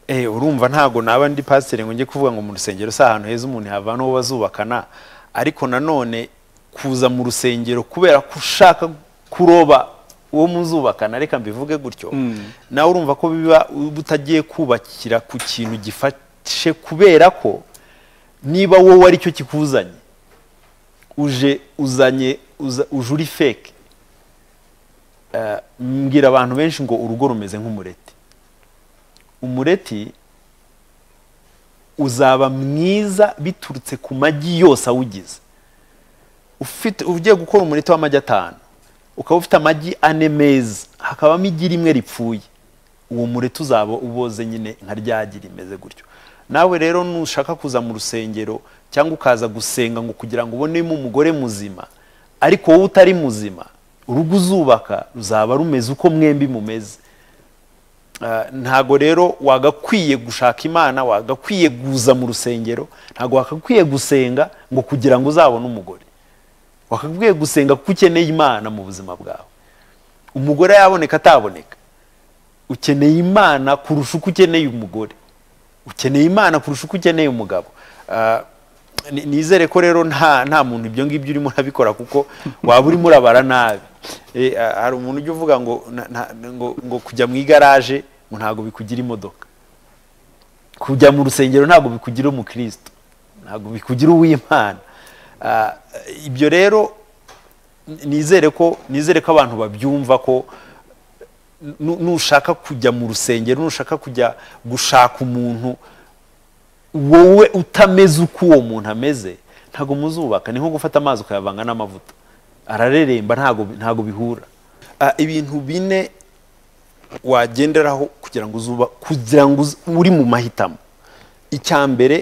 Eh urumva ntago naba ndi pasiteri ngo njye kuvuga ngo mu rusengero si ahantu heza umuntu yavana uwo bazubakana ariko nanone kuza mu rusengero kubera ko ushaka kuroba uwo muzubakana reka mbivuge gutyo nawe urumva ko biba utagiye kubakira ku kintu gifashe kubera ko niba wowe aricyo kikuzanye uje uzanye uje uri feke mbwira abantu benshi ngo urugo rumeze nk'umureti umureti uzaba mwiza biturutse ku magi yose awugize ugiye gukora umureti w'amagi atanu ukaba ufite amagi ane meza hakabamo igi rimwe ripfuye uwo mureti uzaba uboze nyine nka ryagi rimeze gutyo nawe rero nushaka kuza mu rusengero cyangwa ukaza gusenga ngo kugira ngo ubonemo umugore muzima ariko wowe utari muzima urugo uzubaka ruzaba rumeze uko mwembi mumeze ntago rero wagakwiye gushaka imana wagakwiye guza mu rusengero ntago wakakwiye gusenga ngo kugira ngo uzabone umugore wakakwiye gusenga kuko ukeneye imana mu buzima bwawe umugore yaboneka ataboneka ukeneye imana kurusha uko ukeneye umugore ukeneye imana kurusha uko ukeneye umugabo nizere ko rero nta nta muntu ibyo ngibyo urimo urabikora kuko waba urimo urabara nabi hari umuntu ujya uvuga ngo ngo kujya mu igaraje ngo ntabwo bikugira imodoka kujya mu rusengero ntabwo bikugira umukristo ntabwo bikugira uw'imana ibyo rero nizere ko nizere ko abantu babyumva ko nushaka kujya mu rusengero nushaka kujya gushaka umuntu wowe utameze uko uwo muntu ameze ntabwo muzubaka ni nko gufata amazi ukayavanga n'amavuta arareremba ntabwo bihura ibintu bine wagenderaho kugira ngo uzuba kugira ngo uri mu mahitamo icya mbere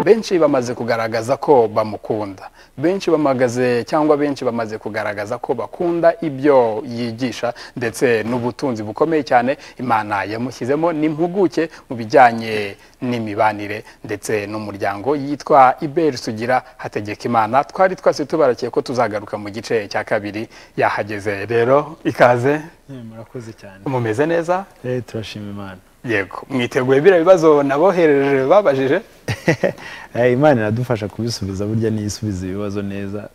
benshi bamaze kugaragaza ko bamukunda benshi bamagaze cyangwa benshi bamaze kugaragaza ko bakunda ibyo yigisha ndetse n'ubutunzi bukomeye cyane imana yamushyizemo n'impuguke mu bijyanye n'imibanire ndetse n'umuryango yitwa iberi sugira hategeka imana twari twase tubarakiye ko tuzagaruka mu gice cya kabiri yahageze rero ikaze murakoze cyane mumeze neza turashima imana yego mwiteguye biriya bibazo nabohereje babajije imana iradufasha kubisubiza burya n'iyisubiza ibibazo neza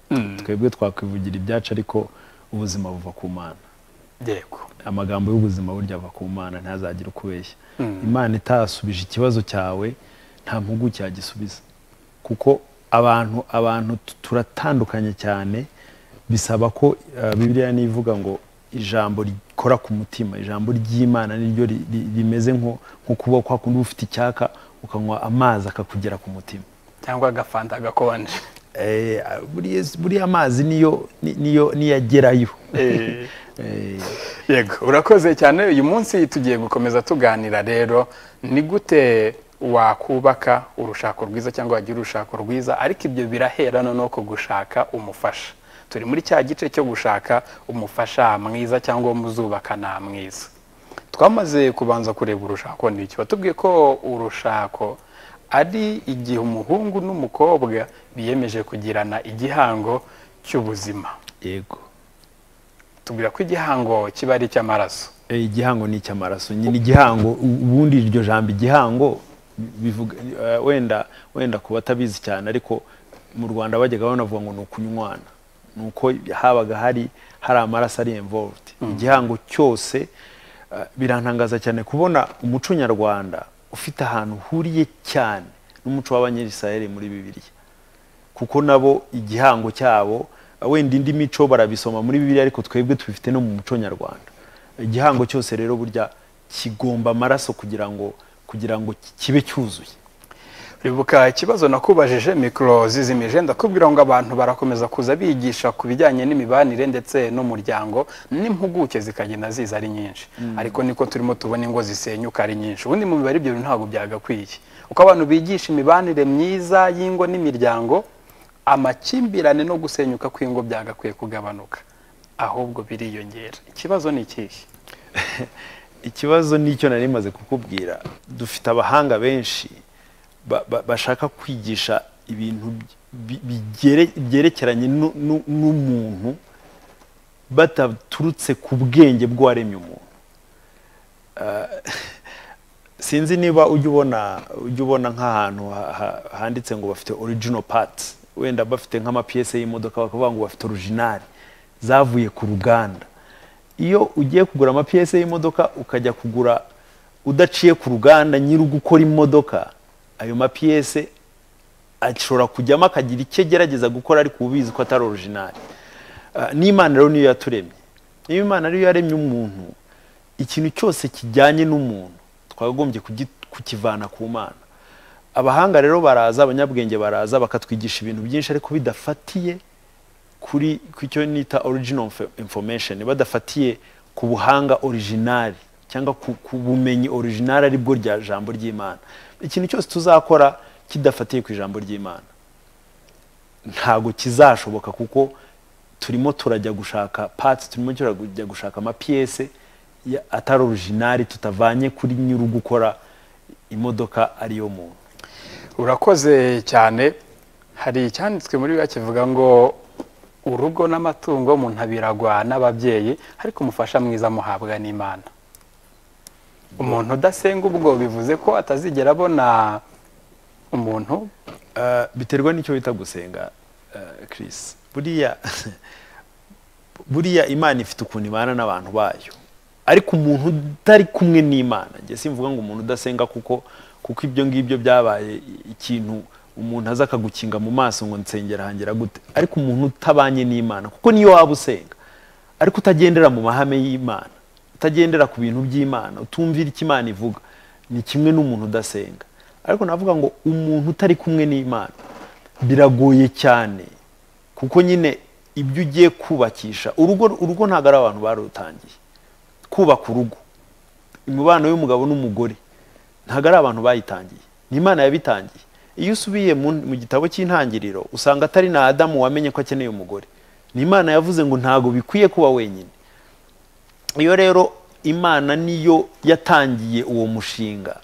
twebwe twakwivugira ibyacu ariko ubuzima buva ku mana yego amagambo y'ubuzima burya ava ku mana ntazagire ukubeshya imana itasubije ikibazo cyawe nta mpuguke yagisubiza kuko abantu abantu turatandukanye cyane bisaba ko bibiriya nivuga ngo ijambo rikora ku mutima ijambo ry'imana niryo rimeze nko kuba kwa kundi ufite icyaka ukanywa amazi akakugera ku mutima cyangwa agafanta gakonje buriya amazi niyo niyo agerayo yego urakoze cyane uyu munsi tugiye gukomeza tuganira rero ni gute wakubaka urushako rwiza cyangwa wagira urushako rwiza ariko ibyo biraherana no gushaka umufasha turi muri cya gice cyo gushaka umufasha mwiza cyangwa umuzubakana mwiza twamaze kubanza kureba urushako n'iki batubwiye ko urushako ari igihe umuhungu n'umukobwa biyemeje kugirana igihango cy'ubuzima yego tubwira ko igihango kiba ari icy'amaraso igihango ni icy'amaraso nyine igihango ubundi iryo jambo igihango bivuga wenda wenda kuba atabizi cyane ariko mu rwanda bajyaga banavuga ngo ni ukunywana ni uko habaga hari hari amaraso ari involved igihango cyose birantangaza cyane kubona umuco nyarwanda ufite ahantu uhuriye cyane n'umuco w'abanyerisirayeri muri bibiliya kuko nabo igihango cyabo wenda indi mico barabisoma muri bibiliya ariko twebwe tubifite no mu muco nyarwanda igihango cyose rero burya kigomba amaraso kugira ngo kugira ngo kibe cyuzuye ribuka ikibazo nakubajije mikoro zizimije ndakubwira ngo abantu barakomeza kuza bigisha ku bijyanye n'imibanire ndetse n'umuryango n'impuguke zikagenda ziza ari nyinshi ariko niko turimo tubona ingo zisenyuka ari nyinshi ubundi mu mibare ibyo bintu ntabwo byagakwiye uko abantu bigisha imibanire myiza y'ingo n'imiryango amakimbirane no gusenyuka kw'ingo byagakwiye kugabanuka ahubwo biriyongera ikibazo ni ikihe ikibazo nicyo nari maze kukubwira dufite abahanga benshi ba- ba- bashaka kwigisha ibintu bi- bigere- byerekeranye nu- nu- n'umuntu bataturutse ku bwenge bw'uwaremye umuntu Ah, sinzi niba ujya ubona ujya ubona nk'ahantu ha- ha- handitse ngo bafite original parts wenda bafite nk'amapiyese y'imodoka bakavuga ngo bafite originali zavuye ku ruganda iyo ugiye kugura amapiyese y'imodoka ukajya kugura udaciye ku ruganda nyiri ugukora imodoka ayo mapiyese ashobora kujyamo akagira icyo agerageza gukora ariko uba ubizi ko atari orijinali n'imana rero niyo yaturemye niyo imana ariyo yaremye umuntu ikintu cyose kijyanye n'umuntu twakagombye kugi- kukivana ku mana abahanga rero baraza abanyabwenge baraza bakatwigisha ibintu byinshi ariko bidafatiye kuri ku cyo nita original info- information badafatiye ku buhanga original cyangwa ku, ku bumenyi original ari bwo rya jambo ry'imana ikintu cyose tuzakora kidafatiye ku ijambo ry'imana ntago kizashoboka kuko turimo turajya gushaka parts turimo turajya gushaka amapiyese ya- atari original tutavanye kuri nyiri gukora imodoka ariyo muntu urakoze cyane hari icyanditswe muri biba kivuga ngo urugo n'amatungo umuntu abiragwa n'ababyeyi ariko umufasha mwiza amuhabwa n'imana umuntu udasenga ubwo bivuze ko atazigera abona umuntu Uh, biterwa n'icyo wita gusenga uh, Chris buriya buriya imana ifite ukuntu ibana n'abantu bayo ariko umuntu utari kumwe n'imana njye simvuga ngo umuntu udasenga kuko kuko ibyo ngibyo byabaye ikintu umuntu aza akagukinga mu maso ngo nsengera hangera gute ariko umuntu utabanye n'imana kuko niyo waba usenga ariko utagendera mu mahame y'imana utagendera ku bintu by'imana utumvira icyo imana ivuga ni kimwe n'umuntu udasenga ariko navuga ngo umuntu utari kumwe n'imana biragoye cyane kuko nyine ibyo ugiye kubakisha urugo urugo ntabwo ari abantu barutangiye kubaka urugo imibano y'umugabo n'umugore ntabwo ari abantu bayitangiye ni imana yabitangiye iyo usubiye mu, mu gitabo cy'intangiriro usanga atari na adamu wamenye ko akeneye umugore ni imana yavuze ngo ntabwo bikwiye kuba wenyine iyo rero imana niyo yatangiye uwo mushinga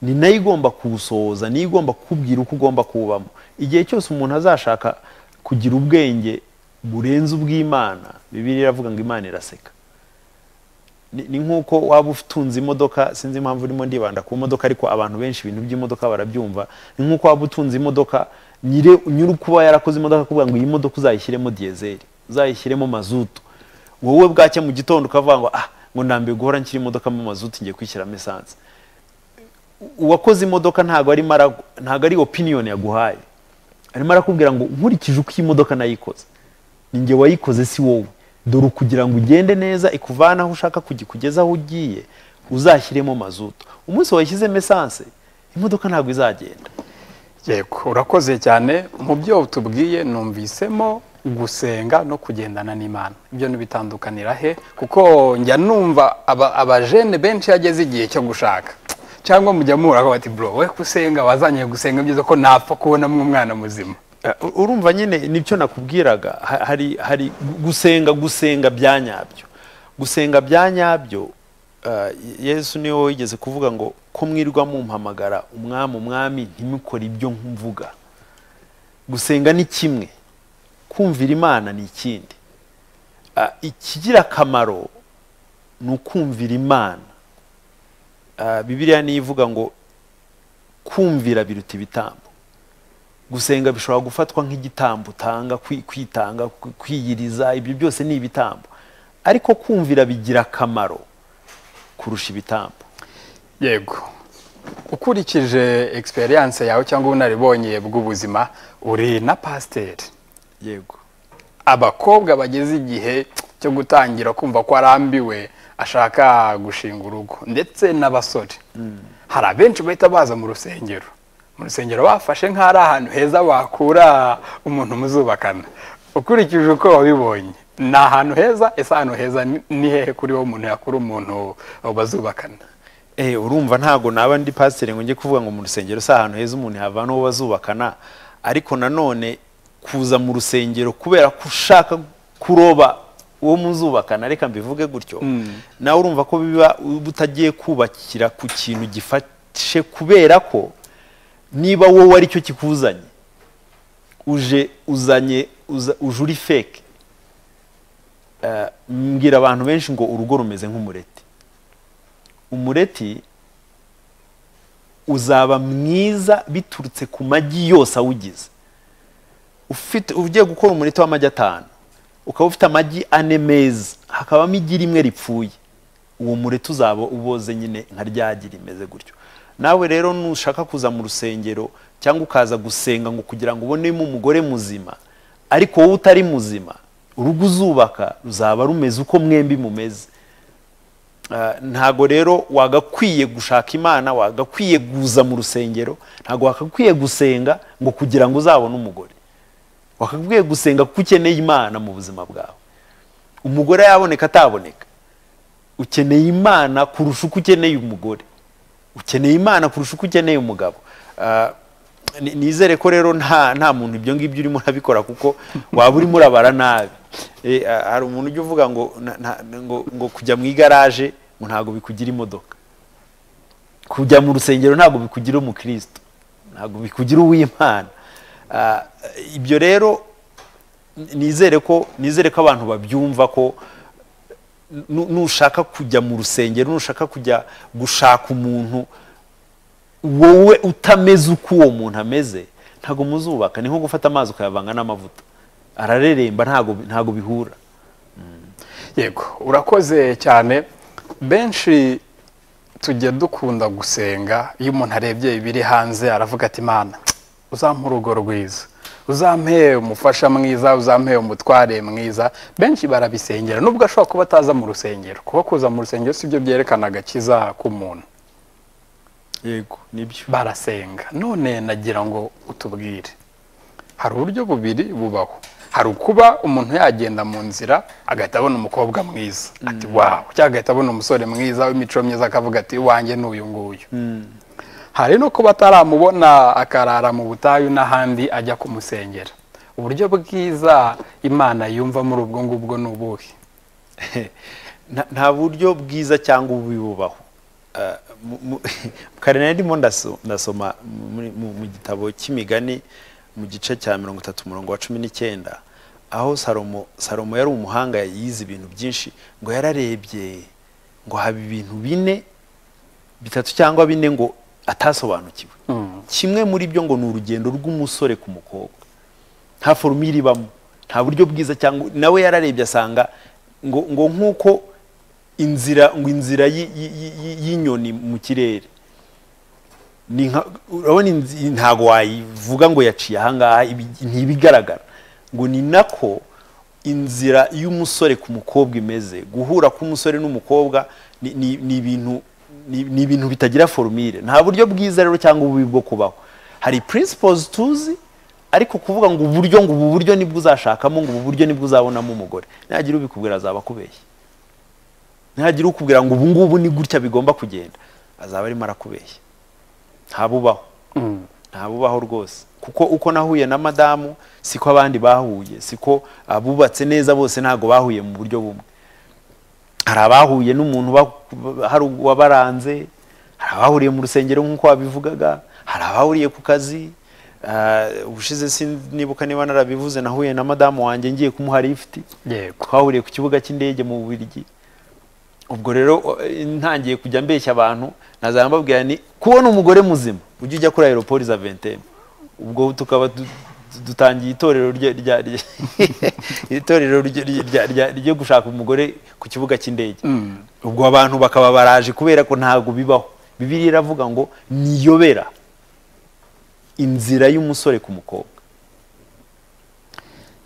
ni nayo igomba kuwusohoza niyo igomba kukubwira uko ugomba kuwubamo igihe cyose umuntu azashaka kugira ubwenge burenze ubw'imana bibiri iravuga ngo imana iraseka ni ni nk'uko waba utunze imodoka sinzi impamvu urimo ndibanda ku modoka ariko abantu benshi ibintu by'imodoka barabyumva ni nk'uko waba utunze imodoka nyire nyiri kuba yarakoze imodoka kuvuga ngo iyi modoka uzayishyiremo diyezeri uzayishyiremo mazutu wowe bwacya mu gitondo ukavuga ngo ah ngo ndambiwe guhora nshyira imodoka mu mazutu ngiye kwishyiramo esanse uwakoze imodoka ntabwo arimo ara- ntabwo ari opiniyoni yaguhaye arimo arakubwira ngo nkurikije uko iyi modoka nayikoze ni njye wayikoze si wowe dore kugira ngo ugende neza ikuvane aho ushaka kujya ikugeze aho ugiye uzashyiremo mazutu umunsi wayishyizemo esanse imodoka ntabwo izagenda yego urakoze cyane mu byo tubwiye numvisemo gusenga no kugendana n'imana ibyo ntibitandukanira he kuko njya numva aba- abajene benshi yageze igihe cyo gushaka cyangwa mujya muhura bati bro we kusenga wazanye gusenga byiza ko napfa kubonamo umwana muzima Uh, urumva nyine nibyo nakubwiraga ha- hari hari gusenga gusenga bya nyabyo gusenga bya nyabyo uh, yesu niwe wigeze kuvuga ngo ko mwirwa mumpamagara umwami umwami ntimukore ibyo mvuga gusenga ni kimwe kumvira imana ni ikindi Uh, ikigira akamaro ni ukumvira imana Uh, bibiliya niyo ivuga ngo kumvira biruta ibitambo gusenga bishobora gufatwa nk'igitambo utanga kwi- kwitanga kwi- kwiyiriza ibyo byose ni ibitambo ariko kumvira bigira akamaro kurusha ibitambo yego ukurikije experience yawe cyangwa ubunaribonye bw'ubuzima uri na pasiteri yego abakobwa bageze igihe cyo gutangira kumva ko arambiwe ashaka gushinga urugo ndetse n'abasore hari abenshi bahita baza mu rusengero mu rusengero bafashe nk'aho ari ahantu heza wakura umuntu muzubakana ukurikije uko wabibonye ni ahantu heza ese ahantu heza ni- ni hehe kuri wowe umuntu yakura umuntu bazubakana Eh, urumva ntago naba ndi pasiteri ngo njye kuvuga ngo mu rusengero si ahantu heza umuntu yavana uwo bazubakana ariko nanone kuza mu rusengero kubera ko ushaka kuroba uwo muzubakana reka mbivuge gutyo nawe urumva ko biba utagiye kubakira ku kintu gifashe kubera ko niba wowe ari cyo kikuzanye uje uzanye uza- uje uri feke Eh, mbwira abantu benshi ngo urugo rumeze nk'umureti umureti uzaba mwiza biturutse ku magi yose awugize ufite ugiye gukora umureti w'amagi atanu ukaba ufite amagi ane meza hakabamo igi rimwe ripfuye uwo mureti uzaba uboze nyine nka ryagi rimeze gutyo nawe rero nushaka kuza mu rusengero cyangwa ukaza gusenga ngo kugira ngo ubonemo umugore muzima ariko wowe utari muzima urugo uzubaka ruzaba rumeze uko mwembi mumeze Ah, ntago rero wagakwiye gushaka imana wagakwiye guza mu rusengero ntago wakakwiye gusenga ngo kugira ngo uzabone umugore wakakwiye gusenga kuko ukeneye imana mu buzima bwawe umugore yaboneka ataboneka ukeneye imana kurusha uko ukeneye umugore ukeneye imana kurusha uko ukeneye umugabo Ah, ni- nizere ko rero nta nta muntu ibyo ngibyo urimo urabikora kuko waba urimo urabara nabi Eh, ah, hari umuntu ujya uvuga ngo na- na- ngo- ngo kujya mu igaraje ngo ntabwo bikugira imodoka kujya mu rusengero ntabwo bikugira umukristo ntabwo bikugira uw'imana Ah, ibyo rero nizere ko nizere ko abantu babyumva ko nu- nushaka kujya mu rusengero nushaka kujya gushaka umuntu wowe utameze uko uwo muntu ameze ntabwo muzubaka ni nko gufata amazi ukayavanga n'amavuta arareremba ntabwo ntabwo bihura yego urakoze cyane benshi tujya dukunda gusenga iyo umuntu arebye ibiri hanze aravuga ati mana uzampe urugo rwiza uzampe umufasha mwiza uzampe umutware mwiza benshi barabisengera nubwo ashobora kuba ataza mu rusengero kuba kuza mu rusengero si byo byerekana agakiza k'umuntu yego nibyo barasenga none nagira ngo utubwire hari uburyo bubiri bubaho hari ukuba umuntu yagenda mu nzira agahita abona umukobwa mwiza ati wawu cyangwa agahita abona umusore mwiza w'imico myiza akavuga ati iwanjye ni uyu nguyu hari no kuba ataramubona akarara mu butayu n'ahandi ajya kumusengera uburyo bwiza imana yumva muri ubwo ngubwo ni ubuhe Nta- nta buryo bwiza cyangwa ububi bubaho Ah, mu- mu- kare nari ndimo ndaso- ndasoma muri- mu mu gitabo cy'imigani mu gice cya mirongo itatu umurongo wa cumi n'icyenda aho salomo salomo yari umuhanga yize ibintu byinshi ngo yararebye ngo haba ibintu bine bitatu cyangwa bine ngo atasobanukiwe kimwe muri byo ngo ni urugendo rw'umusore ku mukobwa nta forume iribamo nta buryo bwiza cyangwa nawe yararebye asanga ngo ngo nk'uko inzira ngo inzira yi- yi- yi- yi- y'inyoni mu kirere ni nka urabona inzi- ntago wayivuga ngo yaciye ahangaha ibi- ntibigaragara ngo ni nako inzira y'umusore ku mukobwa imeze guhura k'umusore n'umukobwa ni- ni ni ibintu ni ni ibintu bitagira forumire nta buryo bwiza rero cyangwa ububi bwo kubaho hari principles tuzi ariko kuvuga ngo uburyo ngo ubu buryo nibwo uzashakamo ngo ubu buryo nibwo uzabonamo umugore nagira ubikubwira azaba akubeshya ntihagira ukubwira ngo ubu ngubu ni gutya bigomba kugenda azaba arimo arakubeshya ntabubaho ntabubaho rwose kuko uko nahuye na madamu siko abandi bahuye siko abubatse neza bose ntabwo bahuye mu buryo bumwe hari abahuye n'umuntu ba- hari wabaranze hari abahuriye mu rusengero nk'uko wabivugaga hari abahuriye ku kazi Ah, ubushize sinibuka niba narabivuze nahuye na madamu wanjye ngiye kumuha lifuti yego twahuriye ku kibuga cy'indege mu Bubiligi ubwo rero eh, ntangiye kujya mbeshya abantu nazaba mbabwira ni kubona umugore muzima ujye ujya kuri aeroport za ventene ubwo tukaba du- du- dutangiye itorero rye- rya rya- itorero rye- rya- rya- ryo gushaka umugore ku kibuga cy'indege ubwo abantu bakaba baraje kubera ko ntabwo bibaho bibiri iravuga ngo niyobera inzira y'umusore ku mukobwa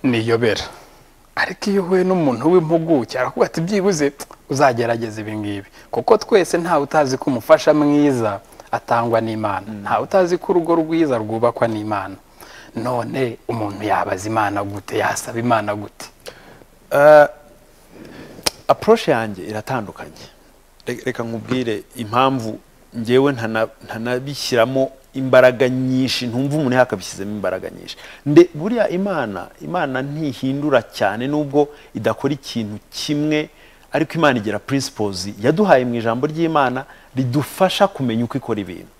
niyobera ariko iyo uhuye n'umuntu w'impuguke aravuga ati byibuze uzagerageza ibi ngibi kuko twese ntawe utazi ko umufasha mwiza atangwa n'imana ntawe utazi ko urugo rwiza rwubakwa n'imana none umuntu yabaza imana gute yasaba imana gute Uh, approach yanjye iratandukanye Re- reka nkubwire impamvu ngewe ntana- ntanabishyiramo imbaraga nyinshi ntumva umuntu yakabishyizemo imbaraga nyinshi nde buriya imana imana ntihindura cyane nubwo idakora ikintu kimwe ariko imana igira principles yaduhaye mu ijambo ry'imana ridufasha kumenya uko ikora ibintu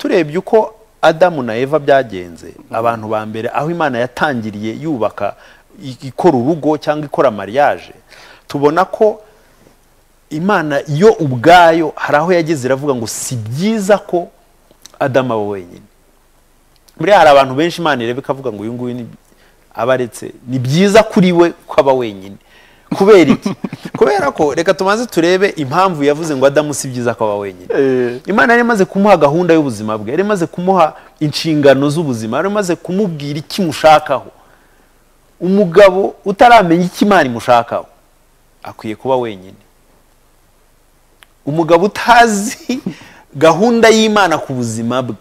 turebye uko adamu na eva byagenze abantu ba mbere aho imana yatangiriye yubaka i- ikora urugo cyangwa ikora mariage tubona ko imana yo ubwayo hari aho yageze iravuga ngo si byiza ko adamu aba wenyine buriya hari abantu benshi imana ireba ikavuga ngo uyu nguyu ni- aba aretse ni byiza kuri we ko aba wenyine kubera iki kubera ko reka tumaze turebe impamvu yavuze ngo adamu si byiza ko aba wenyine Eh. imana yari imaze kumuha gahunda y'ubuzima bwe yari imaze kumuha inshingano z'ubuzima yari imaze kumubwira icyo imushakaho umugabo utaramenya icyo imana imushakaho akwiye kuba wenyine umugabo utazi gahunda y'imana ku buzima bwe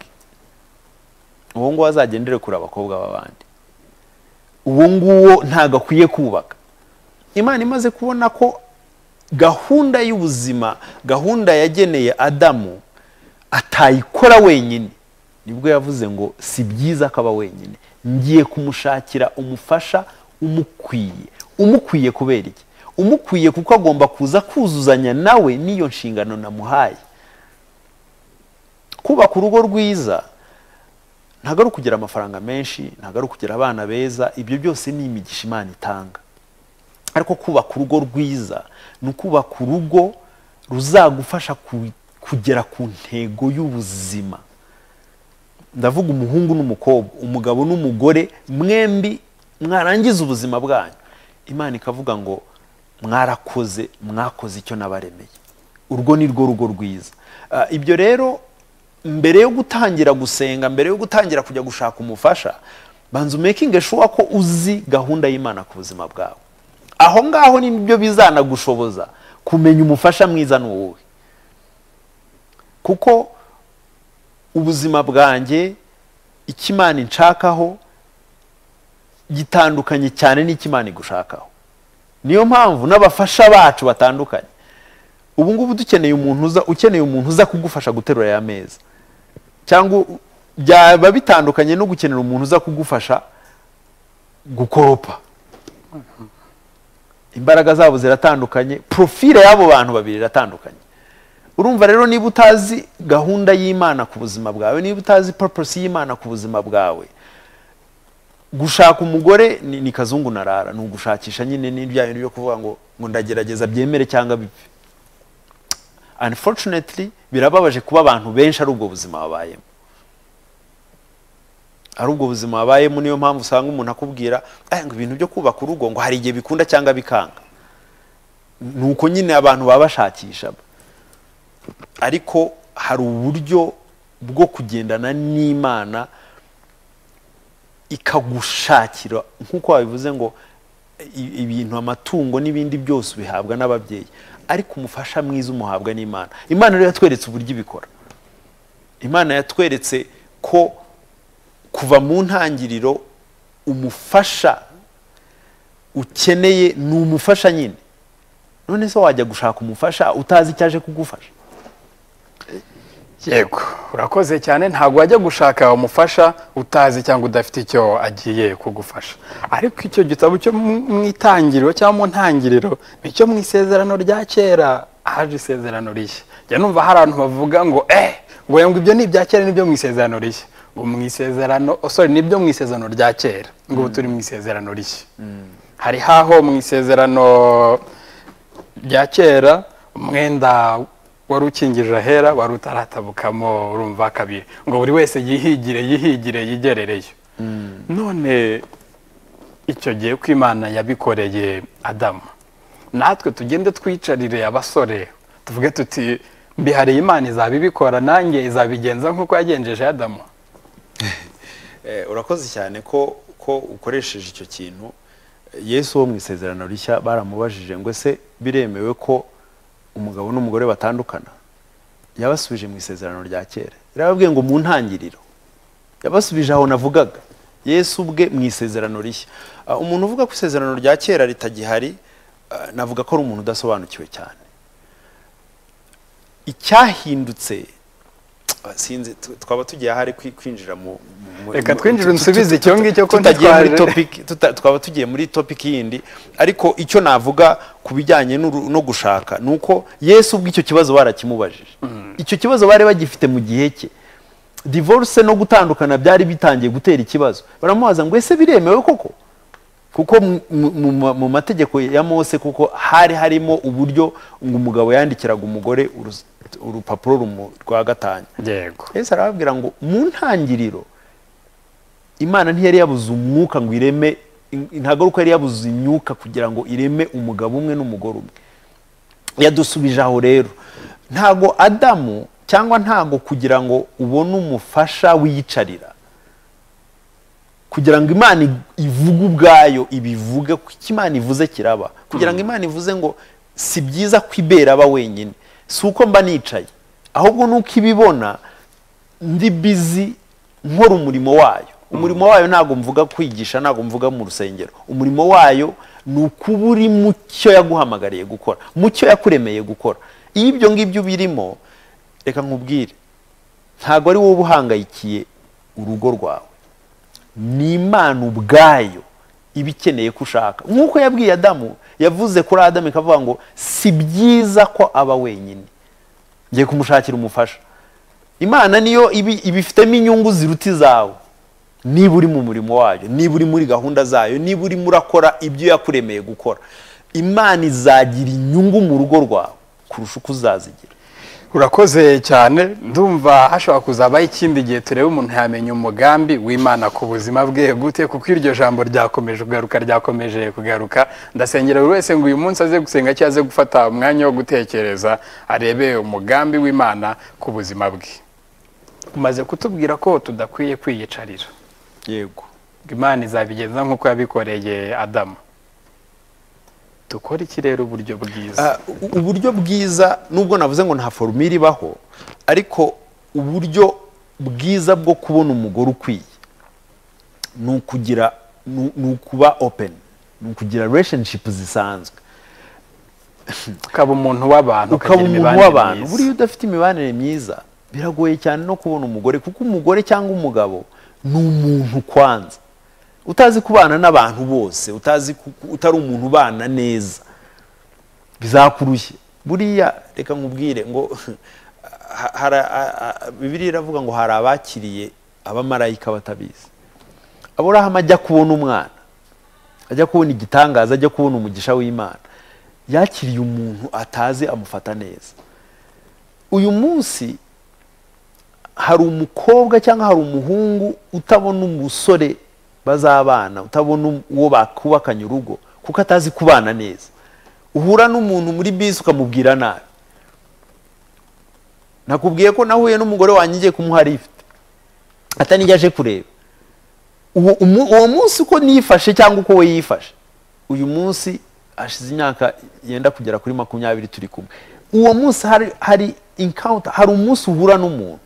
uwo nguwo azagendere kure abakobwa b'abandi uwo nguwo ntabwo akwiye kubaka imana imaze kubona ko gahunda y'ubuzima gahunda yageneye adamu atayikora wenyine nibwo yavuze ngo si byiza ko aba wenyine ngiye kumushakira umufasha umukwiye umukwiye kubera iki umukwiye kuko agomba kuza kuzuzanya nawe n'iyo nshingano namuhaye kubaka urugo rwiza ntabwo ari ukugira amafaranga menshi ntabwo ari ukugira abana beza ibyo byose ni imigisha imana itanga ariko kubaka urugo rwiza ni ukubaka urugo ruzagufasha ku- kugera ku ntego y'ubuzima ndavuga umuhungu n'umukobwa umugabo n'umugore mwembi mwarangiza ubuzima bwanyu imana ikavuga ngo mwarakoze mwakoze icyo nabaremeye urwo ni rwo rugo rwiza Ah, ibyo rero mbere yo gutangira gusenga mbere yo gutangira kujya gushaka umufasha banza umekinge shuwa ko uzi gahunda y'imana ku buzima bwawe aho ngaho nibyo bizanagushoboza kumenya umufasha mwiza ni uwuhe kuko ubuzima bwanjye icyo imana inshakaho gitandukanye cyane n'icyo imana igushakaho niyo mpamvu n'abafasha bacu batandukanye ubu ngubu dukeneye umuntu uza ukeneye umuntu uza kugufasha guterura aya meza cyangwa u- byaba bitandukanye no gukenera umuntu uza kugufasha gukoropa imbaraga zabo ziratandukanye profile y'abo bantu babiri iratandukanye urumva rero niba utazi gahunda y'imana ku buzima bwawe niba utazi purpose y'imana ku buzima bwawe gushaka umugore ni, ni kazungu narara ni ugushakisha nyine ni bya bintu byo kuvuga ngo ngo ndagerageza byemere cyangwa bipfe unfortunately birababaje kuba abantu benshi ari ubwo buzima babayemo ari ubwo buzima babayemo niyo mpamvu usanga umuntu akubwira "Eh, ngo ibintu byo kubaka urugo ngo hari igihe bikunda cyangwa bikanga ni uko nyine abantu baba bashakisha ariko hari uburyo bwo kugendana n'imana ikagushakira nk'uko wabivuze ngo i- ibintu amatungo n'ibindi byose ubihabwa n'ababyeyi ariko umufasha mwiza umuhabwa n'imana imana rero yatweretse uburyo ibikora imana yatweretse ko kuva mu ntangiriro umufasha ukeneye ni umufasha nyine none se wajya gushaka umufasha utazi icyo aje kugufasha yego urakoze cyane ntabwo wajya gushaka umufasha utazi cyangwa udafite icyo agiye kugufasha ariko icyo gitabo cyo mu mu itangiriro cyangwa mu ntangiriro nicyo mu isezerano rya kera haje isezerano rishya njya numva hari abantu bavuga ngo eh ngo oya, ngo ibyo ni ibya kera nibyo mu isezerano rishya ngo mu isezerano oh, sorry nibyo mu isezerano rya kera ngo ubu turi mu isezerano rishya hari haho mu isezerano rya kera umwenda wari ukingije ahera wari utaratabukamo urumva kabiri ngo buri wese yihigire yihigire yigerereyo none icyo gihe ko imana yabikoreye adamu natwe tugende twicarire abasore tuvuge tuti mbihariye imana izaba ibikora nanjye izabigenza nk'uko yagenjeje adamu Eh, urakoze cyane ko ko ukoresheje icyo kintu yesu wo mu isezerano rishya baramubajije ngo ese biremewe ko umugabo n'umugore batandukana yabasubije mu isezerano rya kera yarababwiye ngo mu ntangiriro yabasubije aho navugaga yesu ubwe mu isezerano rishya Ah, umuntu uvuga ko isezerano rya kera ritagihari ah, navuga ko ari umuntu udasobanukiwe cyane icyahindutse sinzi tu- twaba tugiye ahari kwi- kwinjira mu mu- Reka mu- twinjire tu- tu- unsubize tu- icyo ngicyo ko tutagiye muri ntitwaje. topic- tuta- twaba tugiye muri topiki yindi ariko icyo navuga ku bijyanye n'uru- no gushaka ni uko yesu ubwo icyo kibazo barakimubajije icyo kibazo bari bagifite mu gihe cye divorce no gutandukana byari bitangiye gutera ikibazo baramubaza ngo ese biremewe koko kuko mu- mu- mu- mu mategeko ya mose kuko hari harimo uburyo ngo umugabo yandikiraga umugore urus- urupapuro rumu- rwa gatanya yego yesu arababwira ngo mu ntangiriro imana ntiyari yabuze umwuka ngo ireme in- intagaruka yari yabuze imyuka kugira ngo ireme umugabo umwe n'umugore umwe yadusubije aho rero ntago adamu cyangwa ntago kugira ngo ubone umufasha wiyicarira kugira ngo imana ig- ivuge ubwayo ibivuge kuko imana ivuze kiraba kugira ngo imana ivuze ngo si byiza kwibera aba wenyine si uko mba nicaye ahubwo ni uko ibibona ndi bizi nkora umurimo wayo umurimo wayo ntabwo mvuga kwigisha ntabwo mvuga mu rusengero umurimo wayo ni ukuba uri mu cyo yaguhamagariye gukora mu cyo yakuremeye gukora iyo ibyo ngibyo birimo reka nkubwire ntabwo ari wowe uba uhangayikiye urugo rwawe ni imana ubwayo iba ikeneye ko ushaka nk'uko yabwiye adamu yavuze kuri adamu ikavuga ngo si byiza ko aba wenyine ngiye kumushakira umufasha imana niyo ibi- ibifitemo inyungu ziruta izawe niba uri mu murimo wayo niba uri muri gahunda zayo niba urimo urakora ibyo yakuremeye gukora imana izagira inyungu mu rugo rwawe kurusha uko uzazigira urakoze cyane ndumva hashobora kuzabaho ikindi gihe turebe umuntu yamenya umugambi w'imana ku buzima bwe gute kuko iryo jambo ryakomeje kugaruka ryakomeje kugaruka ndasengera buri wese ngo uyu munsi aze gusenga cyangwa aze gufata umwanya wo gutekereza arebe umugambi w'imana ku buzima bwe umaze kutubwira ko tudakwiye kwiyicarira yego imana izabigenza nk'uko yabikoreye adamu dukora iki rero uburyo bwiza Ah, u- uburyo bwiza nubwo navuze ngo nta forumire ibaho ariko uburyo bwiza bwo kubona umugore ukwiye ni ukugira ni ni ukuba open ni ukugira relationship zisanzwe ukaba umuntu w'abantu ukaba ukagira umuntu imibanire w'abantu myiza. buriya udafite imibanire myiza biragoye cyane no kubona umugore kuko umugore cyangwa umugabo ni umuntu kwanza utazi kubana n'abantu bose utazi ku- ku- utari umuntu ubana neza bizakurushye buriya reka nkubwire ngo ha- hari- a- a- bibiliya iravuga ngo hari abakiriye abamarayika batabizi aburahamu ajya kubona umwana ajya kubona igitangaza ajya kubona umugisha w'imana yakiriye umuntu atazi amufata neza uyu munsi hari umukobwa cyangwa hari umuhungu utabona umusore bazabana utabona um- uwo bakubakanye urugo kuko atazi kubana neza uhura n'umuntu muri bisi ukamubwira nabi nakubwiye ko nahuye n'umugore wanjye ngiye kumuha lift atanijya aje kureba uwo umu- uwo munsi uko nifashe cyangwa uko we yifashe uyu munsi hashize imyaka yenda kugera kuri makumyabiri turi kumwe uwo munsi hari hari encounter hari umunsi uhura n'umuntu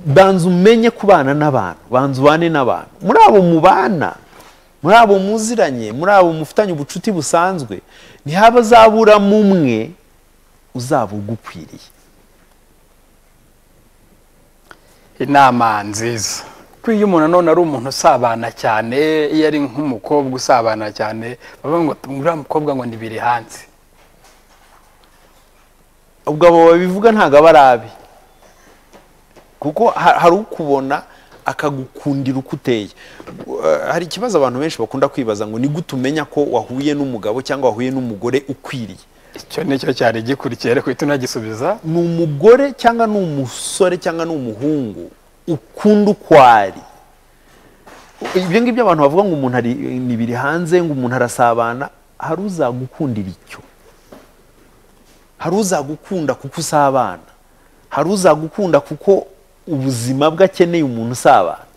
banza umenye kubana n'abantu banza ubane n'abantu muri abo mubana muri abo muziranye muri abo mufitanye ubucuti busanzwe ntihabazaburamo umwe uzaba ugukwiriye inama nziza kuko iyo umuntu nanone ari umuntu usabana cyane iyo ari nk'umukobwa usabana cyane bavuga ngo uriya mukobwa ngo ni biri hanze ubwo abo babivuga ntabwo aba ari abe kuko ha- hari ukubona akagukundira uko uteye Uh, hari ikibazo abantu benshi bakunda kwibaza ngo ni gute umenya ko wahuye n'umugabo cyangwa wahuye n'umugore ukwiriye icyo nicyo cyari gikurikiye ariko uhita unagisubiza ni umugore cyangwa ni umusore cyangwa ni umuhungu ukunda uko ari ibyo ngibyo abantu bavuga ngo umuntu ari ni biri hanze ngo umuntu arasabana hari uzagukundira icyo hari uzagukunda kuko usabana hari uzagukunda kuko ubuzima bwe akeneye umuntu usabana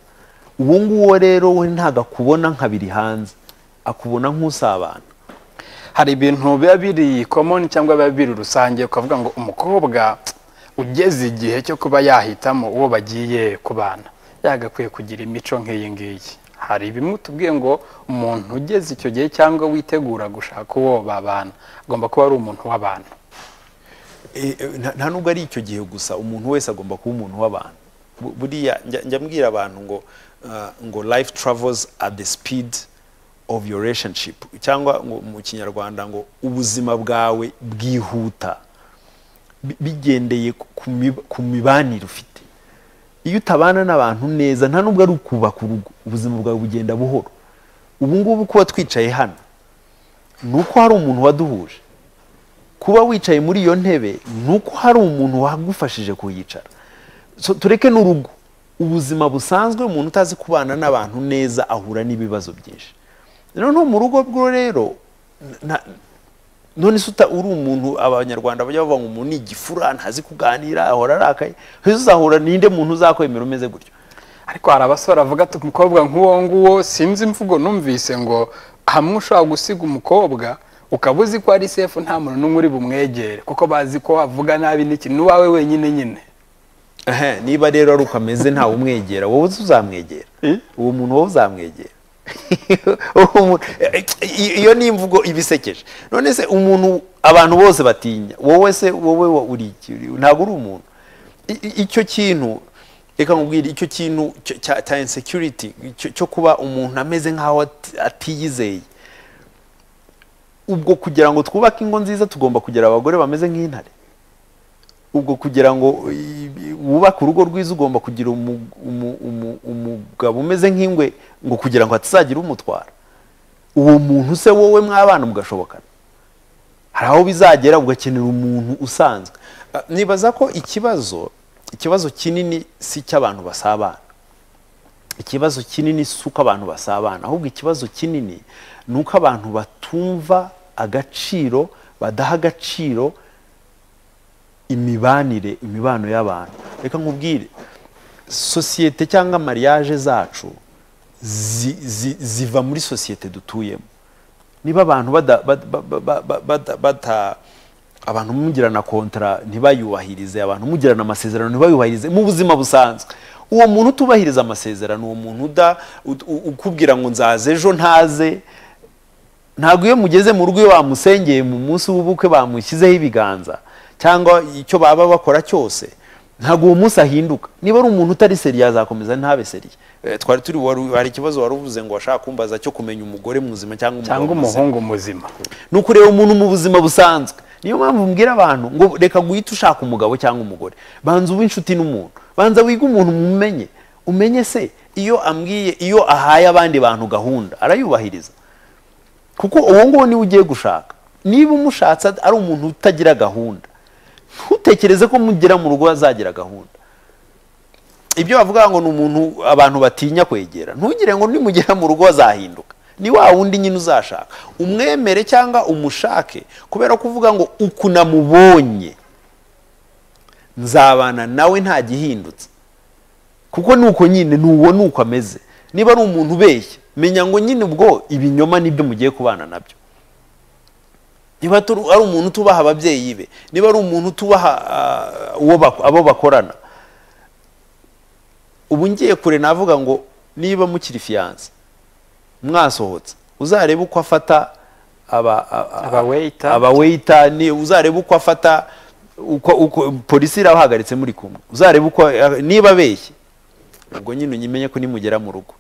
uwo nguwo rero we ntabwo akubona nka biri hanze akubona nk'usabana hari ibintu biba biri komoni cyangwa biba biri rusange ukavuga ngo umukobwa ugeze igihe cyo kuba yahitamo uwo bagiye kubana yagakwiye kugira imico nk'iyi ngiyi hari bimwe tubwiye ngo umuntu ugeze icyo gihe cyangwa witegura gushaka uwo babana agomba kuba ari umuntu w'abantu Eh, eh, nta- nta nubwo ari icyo gihe gusa umuntu wese agomba kuba umuntu w'abantu Bu- buriya njya njya mbwira abantu ngo ah, ngo life travels at the speed of your relationship cyangwa ngo mu kinyarwanda ngo ubuzima bwawe bwihuta bi- bigendeye ku- ku mib- ku mibanire ufite iyo utabana n'abantu neza nta nubwo ari ukubaka urugo ubuzima bwawe bugenda buhoro ubu ngubu kuba twicaye hano ni uko hari umuntu waduhuje kuba wicaye muri iyo ntebe ni uko hari umuntu wagufashije kuyicara so, tureke n'urugo ubuzima busanzwe umuntu utazi kubana n'abantu neza ahura n'ibibazo byinshi noneho mu rugo rwo rero na- none se uta- uri umuntu abanyarwanda bajya bavuga ngo umuntu ni igifura ntazi kuganira ahora arakaye ese uzahura ninde muntu uzakwemera umeze gutyo ariko hari abasore bavuga ati umukobwa nk'uwo nguwo sinzi imvugo numvise ngo hamwe ushobora gusiga umukobwa ukaba uzi ko ari sefu nta muntu n'umwe uri bumwegere kuko bazi ko wavuga nabi n'iki n'uwawe wenyine nyine Ehe, niba rero ari uko ameze ntawe umwegera wowe uzi uzamwegera Eh? uwo muntu wowe uzamwegera Uwo muntu- eh, eh, iyo ni imvugo iba isekeje none se umuntu abantu bose batinya wowe se wowe wa- uri iki Uri- ntabwo uri umuntu I- i- icyo kintu reka nkubwire icyo kintu cyo- cya cya insecurity cyo- cyo kuba umuntu ameze nk'aho ati- atiyizeye ubwo kugira ngo twubake ingo nziza tugomba kugira abagore bameze nk'intare ubwo kugira ngo i- i- wubake urugo rwiza ugomba kugira umu- umu- umu- umugabo umeze nk'ingwe ngo kugira ngo hatazagira umutwara uwo muntu se wowe mwabana mugashobokana hari aho bizagera ugakenera umuntu usanzwe Ah, nibaza ko ikibazo ikibazo kinini si icy'abantu basabana ikibazo kinini si uko abantu basabana ahubwo ikibazo kinini ni uko abantu batumva agaciro badaha agaciro imibanire imibano y'abantu reka nkubwire sosiyete cyangwa mariage zacu zi- zi- ziva muri sosiyete dutuyemo niba abantu bada- bad- ba- ba- ba- ba- bada- bata abantu mugirana kontara ntibayubahirize abantu mugirana amasezerano ntibayubahirize mu buzima busanzwe uwo muntu utubahiriza amasezerano uwo muntu uda ut- u- ukubwira ngo nzaza ejo ntaze ntabwo iyo mugeze mu rugo iyo bamusengeye mu munsi w'ubukwe bamushyizeho ibiganza cyangwa icyo baba bakora cyose ntabwo uwo munsi ahinduka niba ari umuntu utari seriya azakomeza ntabe seriya Eh, twari turi wari- hari ikibazo wari uvuze ngo washaka kumbaza cyo kumenya umugore muzima cyangwa umugabo cyangwa muzima umuhungu muzima ni ukureba umuntu mu buzima busanzwe niyo mpamvu mbwira abantu ngo reka guhita ushaka umugabo cyangwa umugore banza ube inshuti n'umuntu banza wige umuntu mumenye umenye se iyo ambwiye iyo ahaye abandi bantu gahunda arayubahiriza kuko uwo nguwo niwe ugiye gushaka niba umushatse ari umuntu utagira gahunda ntutekereze ko mugera mu rugo azagira gahunda ibyo bavuga ngo ni umuntu abantu batinya kwegera ntugire ngo nimugera mu rugo azahinduka ni wa wundi nyine uzashaka umwemere cyangwa umushake kubera kuvuga ngo uku namubonye nzabana nawe nta gihindutse kuko ni uko nyine ni uwo ni uko ameze niba ari umuntu ubeshya menya ngo nyine ubwo ibinyoma nibyo mugiye kubana nabyo niba turi- ari umuntu utubaha ababyeyi be niba ari umuntu utubaha ah, uwo bak- abo bakorana ubu ngiye kure navuga ngo niba mukiri fiyanse mwasohotse uzarebe uko afata aba a- a- Abaweyita. abaweyita ni uzarebe uko afata uko uko polisi irabahagaritse muri kumwe uzarebe uko niba abeshye ubwo nyine unyimenye ko nimugera mu rugo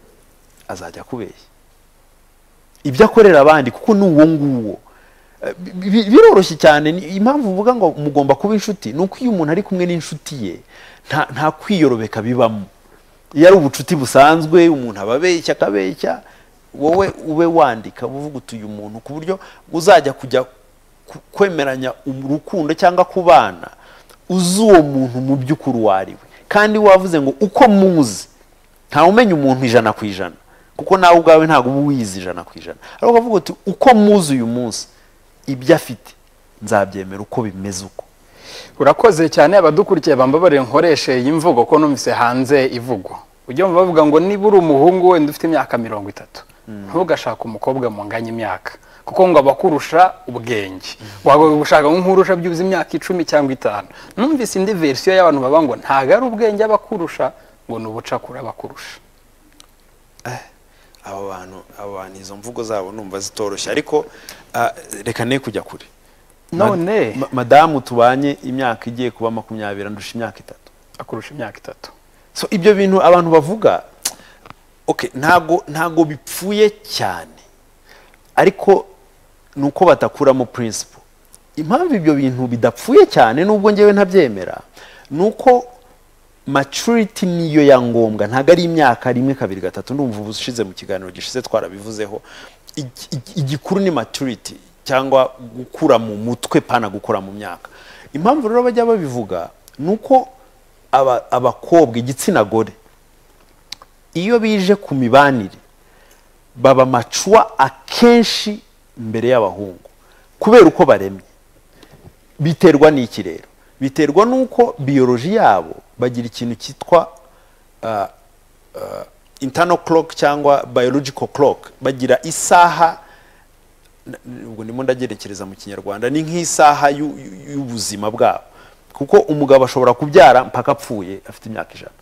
azajya akubeshya ibyo akorera abandi kuko ni uwo nguwo Eh, bi- bi- biroroshye cyane ni- impamvu uvuga ngo mugomba kuba inshuti ni uko iyo umuntu ari kumwe n'inshuti ye nta nta kwiyorobeka bibamo iyo ari ubucuti busanzwe umuntu aba abeshya akabeshya wowe ube wandika uvuga uti uyu muntu ku buryo uzajya kujya ku- kwemeranya urukundo cyangwa kubana uzi uwo muntu mu by'ukuri uwo ari we kandi wavuze ngo uko muzi ntawe umenya umuntu ijana ku ijana kuko nawe ubwawe ntabwo uba uwizi ijana ku ijana ariko ukavuga uti uko muzi uyu munsi ibyo afite nzabyemera uko bimeze uko urakoze cyane abadukurikiye bambabarire nkoreshe iyi mvugo ko numvise hanze ivugwa ujya wumva bavuga ngo niba uri umuhungu wenda ufite imyaka mirongo itatu ntugashake umukobwa munganya imyaka kuko ngo abakurusha ubwenge wagomba gushaka nk'urusha byubuze imyaka icumi cyangwa itanu numvise indi verisiyo y'abantu baba ngo ntabwo ari ubwenge abakurusha ngo ni ubucakura abakurusha abo bantu abo bantu izo mvugo zabo numva zitoroshye ariko ah, reka ne kujya kure none Ma- madamu tubanye imyaka igiye kuba makumyabiri andusha imyaka itatu akurusha imyaka itatu so ibyo bintu abantu bavuga okay, ntago ntago bipfuye cyane ariko ni uko batakuramo principle impamvu ibyo bintu bidapfuye cyane nubwo ngewe ntabyemera ni uko maturity niyo ya ngombwa ntabwo ari imyaka rimwe kabiri gatatu ndumva ubu ushize mu kiganiro gishize twarabivuzeho Igi- igi- igikuru ni maturity cyangwa gukura mu mutwe pana gukura mu myaka impamvu rero bajya babivuga ni uko aba- abakobwa igitsina gore iyo bije ku mibanire baba macuwa akenshi imbere y'abahungu kubera uko baremye biterwa n'iki rero biterwa n'uko biyoroji yabo bagira ikintu cyitwa ah, ah, internal clock cyangwa biological clock bagira isaha n- ubwo ndimo ndagerekereza mu kinyarwanda ni nk'isaha y'u- y'u- y'ubuzima bwabo kuko umugabo ashobora kubyara mpaka apfuye afite imyaka ijana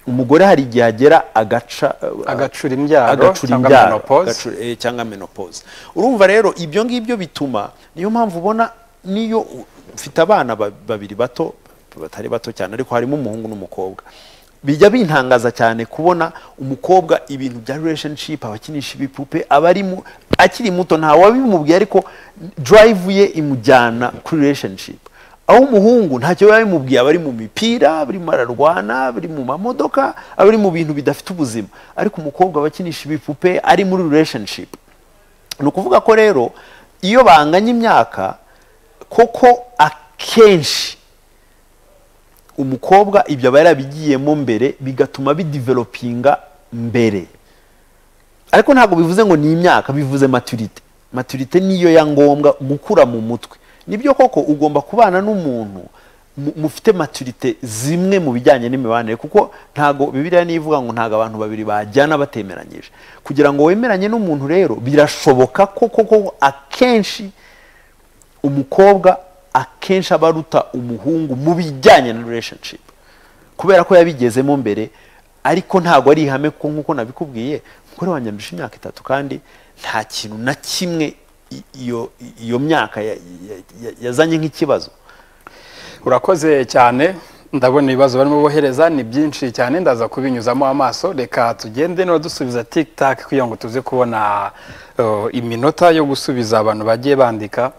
umugore hari igihe agera agaca ah, Agacura imbyaro agacura cyangwa imbyaro, menopause. agacu- eh, cyangwa menopause urumva rero ibyo ngibyo bituma niyo mpamvu ubona niyo u- ufite abana ba- babiri bato batari bato cyane ariko harimo umuhungu n'umukobwa bijya bintangaza cyane kubona umukobwa ibintu bya relationship abakinisha ibipupe aba ari mu- akiri muto ntawabimubwiye ariko drive ye imujyana kuri relationship aho umuhungu ntacyo biba bimubwiye aba ari mu mipira bari ararwana bari mu mamodoka aba ari mu bintu bidafite ubuzima ariko umukobwa aba akinisha ibipupe ari muri relationship ni ukuvuga ko rero iyo banganya imyaka koko akenshi umukobwa ibyo aba yarabigiyemo mbere bigatuma bidivelopinga mbere ariko ntabwo bivuze ngo ni imyaka bivuze maturite maturite niyo ya ngombwa gukura mu mutwe nibyo koko ugomba kubana n'umuntu mu- mufite maturite zimwe mu bijyanye n'imibanire kuko ntago bibiriya nivuga ngo ntago abantu babiri bajyana batemeranyije kugira ngo wemeranye n'umuntu rero birashoboka ko koko akenshi umukobwa akenshi aba aruta umuhungu mu bijyanye na relationship kubera ko yabigezemo mbere ariko ntabwo ari ihame ko nk'uko nabikubwiye umugore wanjye andusha imyaka itatu kandi nta kintu na kimwe i- iyo iyo myaka ya- ya- ya- yazanye nk'ikibazo urakoze cyane ndabona ibibazo barimo bohereza ni byinshi cyane ndaza kubinyuzamo amaso reka tugende no dusubiza tikitake kugira ngo tuze kubona uh, iminota yo gusubiza abantu bagiye bandika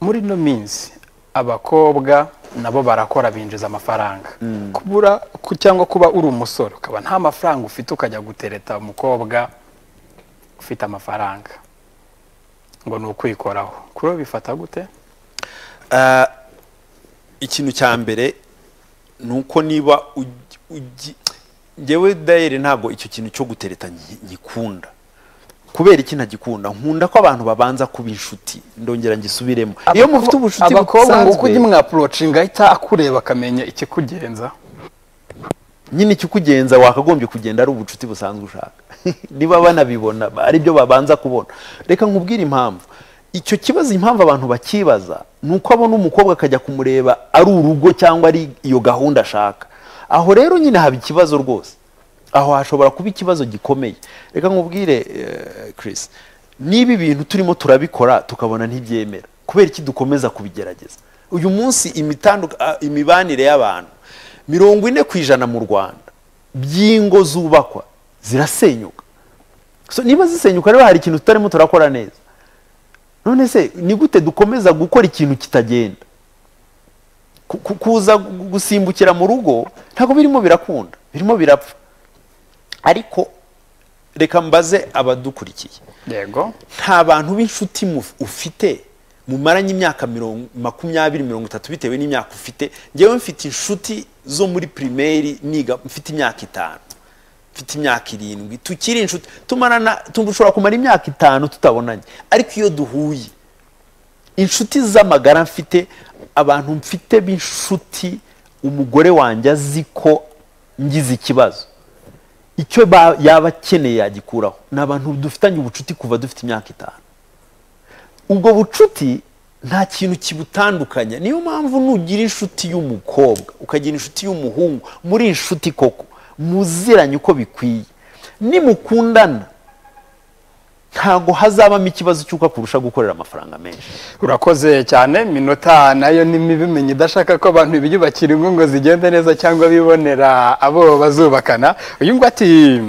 muri ino minsi abakobwa nabo barakora binjiza amafaranga kubura ku- cyangwa kuba uri umusore ukaba nta mafaranga ufite ukajya gutereta umukobwa ufite amafaranga ngo ni ukwikoraho kuri wowe bifata gute Ah, ikintu cya mbere ni uko niba ugi- ugi- njyewe dayeri ntabwo icyo kintu cyo gutereta ngi- ngikunda kubera iki ntagikunda nkunda ko abantu babanza kuba inshuti ndongera ngisubiremo iyo mufite ubucuti abakobwa ngo busanzwe kujya mwaporocinga ahita akureba akamenya ikikugenza nyine ikikugenza wakagombye kugenda ari ubucuti busanzwe ushaka niba banabibona ari byo babanza kubona reka nkubwire impamvu icyo kibazo impamvu abantu bakibaza ni uko abona umukobwa akajya kumureba ari urugo cyangwa ari iyo gahunda ashaka aho rero nyine haba ikibazo rwose aho hashobora kuba ikibazo gikomeye reka nkubwire eh, Chris niba ibintu turimo turabikora tukabona ntibyemera kubera iki dukomeza kubigerageza uyu munsi imitandu- ah, imibanire y'abantu mirongo ine ku ijana mu rwanda by'ingo zubakwa zirasenyuka so niba zisenyuka rero hari ikintu tutarimo turakora neza none se ni gute dukomeza gukora ikintu kitagenda Ku- ku- kuza gu- gusimbukira mu rugo ntabwo birimo birakunda birimo birapfa ariko reka mbaze abadukurikiye yego nta bantu b'inshuti muf- ufite mumaranye imyaka mirongo- makumyabiri mirongo itatu bitewe n'imyaka ufite ngewe mfite inshuti zo muri pirimeri niga mfite imyaka itanu mfite imyaka irindwi tukiri inshuti tumarana dushobora kumara imyaka itanu tutabonanye ariko iyo duhuye inshuti z'amagara mfite abantu mfite b'inshuti umugore wanjye azi ko ngize ikibazo icyo ba- yaba akeneye yagikuraho ni abantu dufitanye ubucuti kuva dufite imyaka itanu ubwo bucuti nta kintu kibutandukanya niyo mpamvu nugira inshuti y'umukobwa ukagira inshuti y'umuhungu muri inshuti koko muziranye uko bikwiye nimukundana ntabwo hazabamo ikibazo cy'uko akurusha gukorera amafaranga menshi urakoze cyane minota nayo ni mibi menya idashaka ko abantu biyubakira ingo ngo zigende neza cyangwa bibonera abo bazubakana uyu ngo ati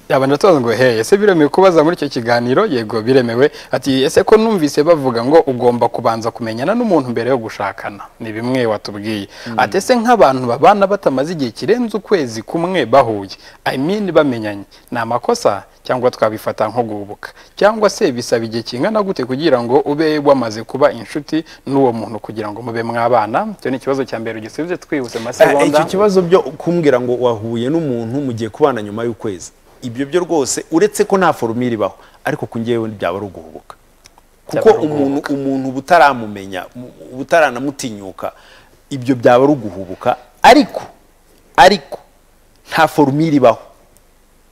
yabanje atoza ngo heye ese biremewe kubaza muri icyo kiganiro yego biremewe ati ese ko numvise bavuga ngo ugomba kubanza kumenyana n'umuntu mbere yo gushakana ni bimwe watubwiye ati ese nk'abantu babana batamaze igihe kirenze ukwezi kumwe bahuye i mean bamenyanye ni amakosa cyangwa twabifata nko guhubuka cyangwa se bisaba igihe kingana gute kugira ngo ube wamaze kuba inshuti n'uwo muntu kugira ngo mube mwabana icyo ni ikibazo cya mbere ugisubize twihuse Eh, masegonda icyo kibazo byo kumbwira ngo wahuye n'umuntu mugiye kubana nyuma y'ukwezi ibyo byo rwose uretse ko nta forumire ibaho ariko ku ngewe byaba ari uguhubuka kuko Byaba ari umuntu umuntu uba utaramumenya mu- uba utaranamutinyuka ibyo byaba ari uguhubuka ariko ariko nta forumire ibaho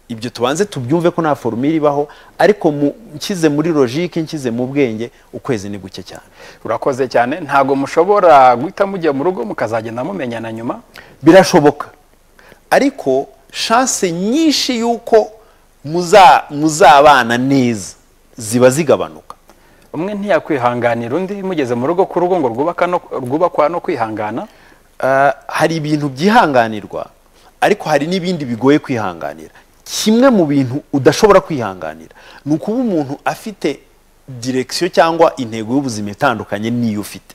ibyo tubanze tubyumve ko nta forumire ibaho ariko mu- nshyize muri logike nshyize mu bwenge ukwezi ni guke cyane urakoze cyane ntabwo mushobora guhita mujya mu rugo mukazagenda mumenyana nyuma birashoboka ariko shanse nyinshi y'uko muza- muzabana neza ziba zigabanuka umwe ntiyakwihanganira undi mugeze mu rugo ku rugo ngo rwubaka no- rwubakwa no kwihangana Ah, hari ibintu byihanganirwa ariko hari n'ibindi bigoye kwihanganira kimwe mu bintu udashobora kwihanganira ni ukuba umuntu afite direkisiyo cyangwa intego y'ubuzima itandukanye n'iyo ufite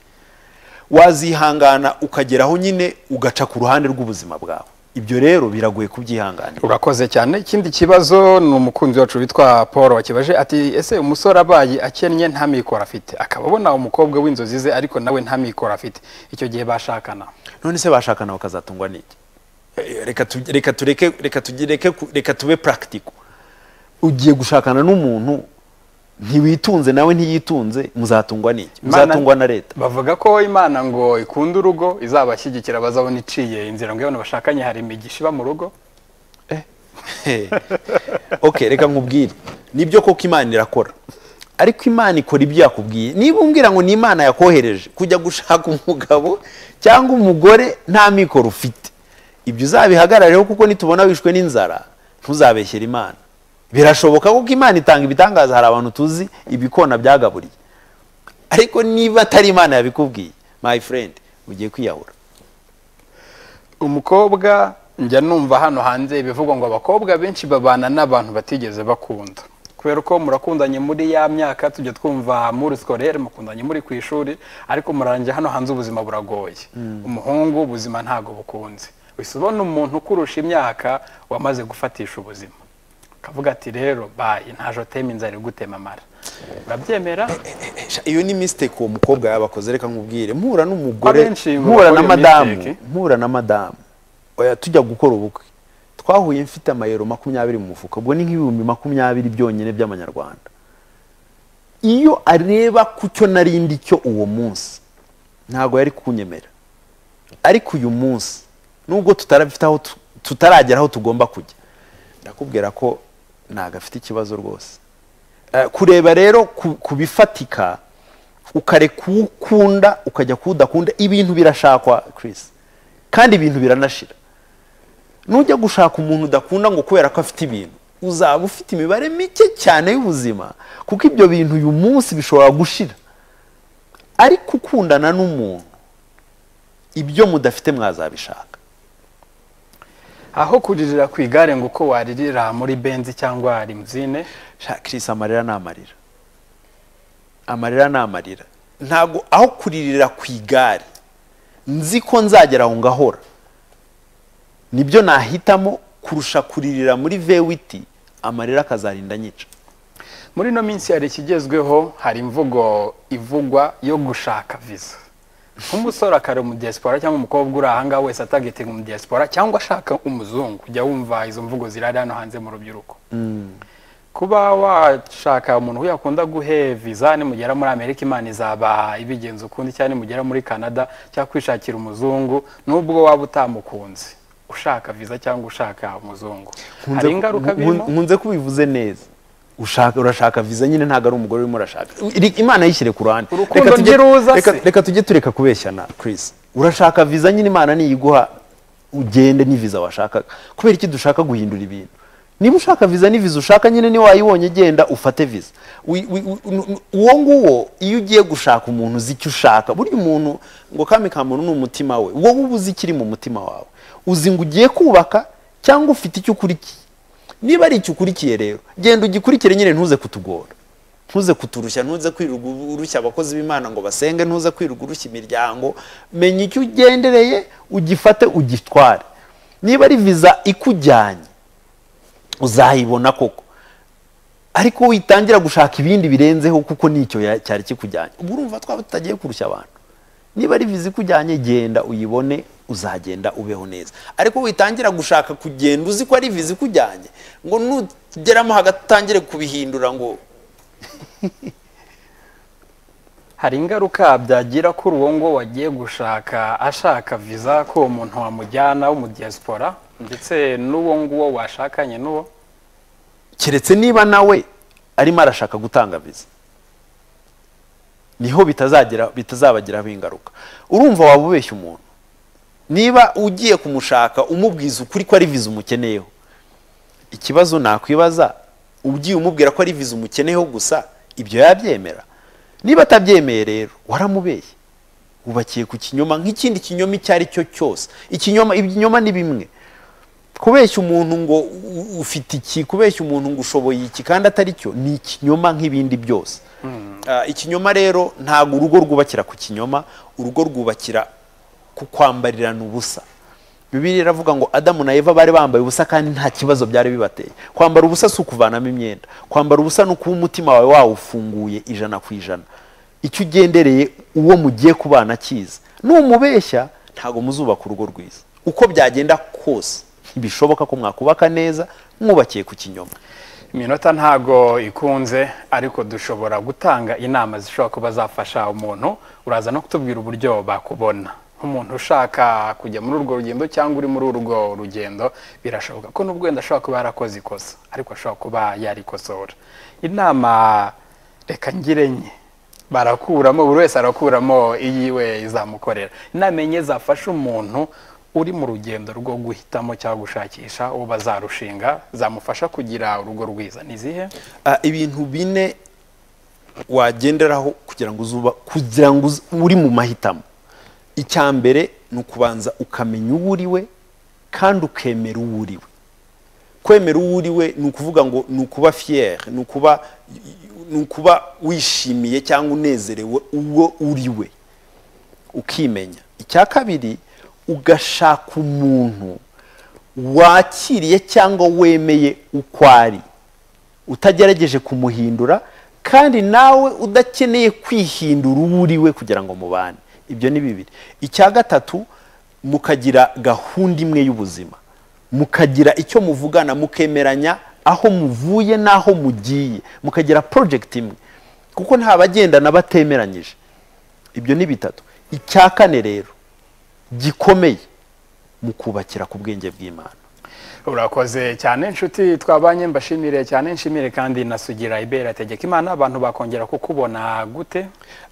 wazihangana ukageraho nyine ugaca ku ruhande rw'ubuzima bwawe ibyo rero biragoye kubyihanganira urakoze cyane ikindi kibazo ni umukunzi wacu witwa paul wakibaje ati ese umusore abaye akennye nta mikoro afite akaba abona umukobwa w'inzozi ze ariko nawe nta mikoro afite icyo gihe bashakana none se bashakana bakazatungwa n'iki Eh, reka tu- reka tureke reka tugireke ku- reka tube practical ugiye gushakana n'umuntu ntiwitunze nawe ntiyitunze muzatungwa n'iki Imana- muzatungwa na leta bavuga ko imana ngo ikunda urugo izabashyigikira bazabona iciye inzira ngo iyo abantu bashakanye hari imigisha iba mu rugo okay reka nkubwire nibyo koko imana irakora ariko imana ikora ibyo yakubwiye niba umbwira ngo ni imana yakohereje kujya gushaka umugabo cyangwa umugore nta mikoro ufite ibyo uzabihagararireho kuko nitubona wishwe n'inzara ntuzabeshyere imana birashoboka kuko imana itanga ibitangaza hari abantu tuzi ibikona byagaburiye ariko niba atari imana yabikubwiye my friend ugiye kwiyahura umukobwa njya numva hano hanze bivugwa ngo abakobwa benshi babana n'abantu batigeze bakunda kubera ko murakundanye muri ya myaka tujya twumva muri sikorere mukundanye muri ku ishuri ariko murangiye hano hanze ubuzima buragoye umuhungu ubuzima ntabwo bukunze uhise ubona umuntu ukurusha imyaka wamaze gufatisha ubuzima akavuga ati rero bayi nta jotema inzara iri gutema amara urabyemera Sha, iyo ni mistake uwo mukobwa yabakoze reka nkubwire mpura n'umugore Abenshi mpura na bakora iyo madamu mistake. mpura na madamu oya tujya gukora ubukwe twahuye mfite amayero makumyabiri mu mufuka ubwo ni nk'ibihumbi makumyabiri byonyine by'amanyarwanda iyo areba ku cyo narindi cyo uwo munsi ntabwo yari kunyemera ariko uyu munsi nubwo tutarabifite aho tu- tutaragera aho tugomba kujya ndakubwira ko ntabwo afite ikibazo rwose Eh, kureba rero ku- ku bifatika ukareka uwo ukunda ukajya ku udakunda ibintu birashakwa Chris kandi ibintu biranashira nujya gushaka umuntu udakunda ngo kubera ko afite ibintu uzaba ufite imibare mike cyane y'ubuzima kuko ibyo bintu uyu munsi bishobora gushira ariko ukundana n'umuntu ibyo mudafite mwazabishaka aho kuririra ku igare ngo uko waririra muri benzi cyangwa rimuzine Sha, Chris amarira ni amarira amarira ni amarira ntabwo aho kuririra ku igare nzi ko nzagera aho ngahora nibyo nahitamo kurusha kuririra muri vewiti amarira akazarinda nyica muri ino minsi hari ikigezweho hari imvugo ivugwa yo gushaka viza nk'umusore akari umudiyasipora cyangwa umukobwa uri aha ngaha wese atagetinga umudiyasipora cyangwa ashaka umuzungu ujya wumva izo mvugo zirari hano hanze mu rubyiruko kuba washaka umuntu uyakunda guhe viza nimugera muri amerika imana izaba ibigenza ukundi cyangwa nimugera muri canada cyangwa kwishakira umuzungu nubwo waba utamukunze ushaka viza cyangwa ushaka umuzungu hari ingaruka birimo nkunze kubivuze neza ushaka urashaka viza nyine ntabwo ari umugore urimo urashaka Iri- imana yishyire ku ruhande Urukundo Reka tujye- ntiruza se. reka- reka tujye tureka kubeshyana Chris urashaka viza nyine imana niyiguha ugende ni viza washakaga kubera iki dushaka guhindura ibintu niba ushaka viza ni viza ushaka nyine niba wayibonye genda ufate viza Wi- wi- wi- uwo nguwo iyo ugiye gushaka umuntu uzi icyo ushaka burya umuntu ngo kami ka muntu ni umutima we wowe uba uzi ikiri mu mutima wawe uzi ngo ugiye kubaka cyangwa ufite icyo ukurikiye niba ari icyo ukurikiye rero genda ugikurikire nyine ntuze kutugora ntuze kuturushya ntuze kwirirwa urushya abakozi b'imana ngo basenge ntuze kwirirwa urushya imiryango menya icyo ugendereye ugifate ugitware niba ari viza ikujyanye uzayibona koko ariko witangira gushaka ibindi birenzeho kuko nicyo ya- cyari kikujyanye ubu urumva twaba tutagiye kurushya abantu niba ari viza ikujyanye genda uyibone uzagenda ubeho neza ariko witangira gushaka kugenda uzi ko ari viza ikujyanye ngo nugeramo hagati utangire kubihindura ngo hari ingaruka byagira kuri uwo ngo wagiye gushaka ashaka viza ko uwo muntu wamujyana w'umudiyasipora ndetse n'uwo nguwo washakanye n'uwo keretse niba nawe arimo arashaka gutanga viza niho bitazagira bitazabagiraho ingaruka urumva waba ubeshya umuntu niba ugiye kumushaka umubwiza ukuri ko ari viza umukeneyeho ikibazo nakwibaza ugiye umubwira ko ari viza umukeneyeho gusa ibyo yabyemera niba atabyemeye rero waramubeshye wubakiye ku kinyoma nk'ikindi kinyoma icyo ari cyo cyose ikinyoma ibinyoma ni bimwe kubeshya umuntu ngo u- ufite iki kubeshya umuntu ngo ushoboye iki kandi atari cyo ni ikinyoma nk'ibindi byose Ah, ikinyoma rero ntabwo urugo rwubakira ku kinyoma urugo rwubakira ku kwambarirana ubusa bibiri iravuga ngo adamu na eva bari bambaye ubusa kandi nta kibazo byari bibateye kwambara ubusa si ukuvanamo imyenda kwambara ubusa ni ukuba umutima wawe wawufunguye ijana ku ijana icyo ugendereye uwo mugiye kubana akizi numubeshya ntabwo muzubaka urugo rwiza uko byagenda kose ntibishoboka ko mwakubaka neza mwubakiye ku kinyoma iminota ntago ikunze ariko dushobora gutanga inama zishobora kuba zafasha umuntu uraza no kutubwira uburyo bakubona nk'umuntu ushaka kujya muri urwo rugendo cyangwa uri muri urwo rugendo birashoboka ko n'ubwo wenda ashobora kuba yarakoze ikosa ariko ashobora kuba yarikosora inama reka ngire enye barakuramo buri wese arakuramo iyiwe izamukorera inama enye zafasha umuntu uri mu rugendo rwo guhitamo cyangwa gushakisha uwo bazarushinga zamufasha kugira urugo rwiza ni izihe Ah, ibintu bine wagenderaho kugira ngo uzuba kugira ngo uze- uri mu mahitamo icya mbere ni ukubanza ukamenya uwo uri we kandi ukemera uwo uri we kwemera uwo uri we ni ukuvuga ngo ni ukuba fiyeri ni ukuba ni ukuba wishimiye cyangwa unezerewe uwo uri we ukimenya icya kabiri ugashaka umuntu wakiriye cyangwa wemeye uko ari utagerageje kumuhindura kandi nawe udakeneye kwihindura uwo uri we kugira ngo mubane ibyo ni bibiri icya gatatu mukagira gahunda imwe y'ubuzima mukagira icyo muvugana mukemeranya aho muvuye n'aho mugiye mukagira porojegiti imwe kuko nta bagendana batemeranyije ibyo ni bitatu icya kane rero gikomeye mukubakira ku bwenge bw'imana urakoze cyane inshuti twabanye mbashimire cyane nshimire kandi nasugira ibera tegeka imana abantu bakongera kukubona gute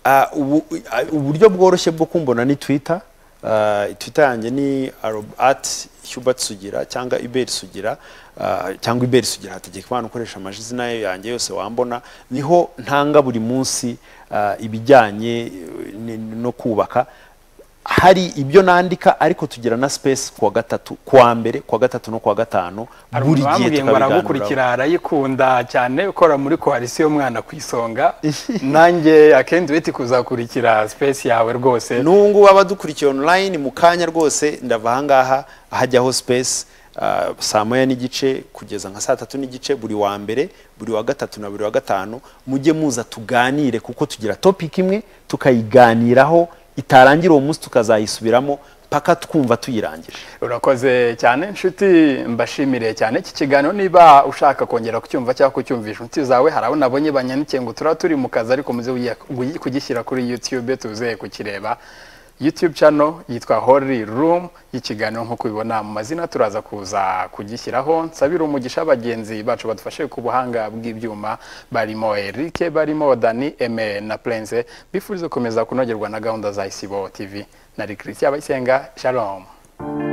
Ah, ubu- ah, uburyo bworoshye bwo kumbona ni twitter Ah, twitter yanjye ni at hubert sugira cyangwa iberi sugira Ah, cyangwa iberi sugira hategeka imana ukoresha amazina yanjye yose wambona niho ntanga buri munsi ah, ibijyanye eh, ni- no kubaka hari ibyo nandika ariko tugira na space kuwa gatatu kuwa mbere kuwa gatatu no kuwa gatanu hari umuntu bambwiye ngo aragukurikira arayikunda cyane ukora muri koalisiyo y'umwana ku isonga nanjye akendi witi kuzakurikira sipesi yawe rwose n'ubu ngubu abadukurikiye online mu kanya rwose ndava ahangaha hajyaho space ah, saa moya n'igice kugeza nka saa tatu n'igice buri wa mbere buri wa gatatu na buri wa gatanu mujye muza tuganire kuko tugira topic imwe tukayiganiraho itarangira uwo munsi tukazayisubiramo paka twumva tuyirangije urakoze cyane inshuti mbashimire cyane iki kiganiro niba ushaka kongera kucyumva cyangwa kucyumvisha inshuti zawe hari abo nabonye banyandikiye ngo turaba turi mu kazi ariko muze uya- uyi- kugishyira kuri youtube tuze kukireba youtube channel yitwa holy room y'ikiganiro nk'uko ubibona mu mazina turaza kuza kugishyiraho nsabire umugisha bagenzi bacu badufashe ku buhanga bw'ibyuma barimo erike barimo dani eme na prense bifuriza gukomeza kunogerwa na gahunda za isibo tv na christian abayisenga shalom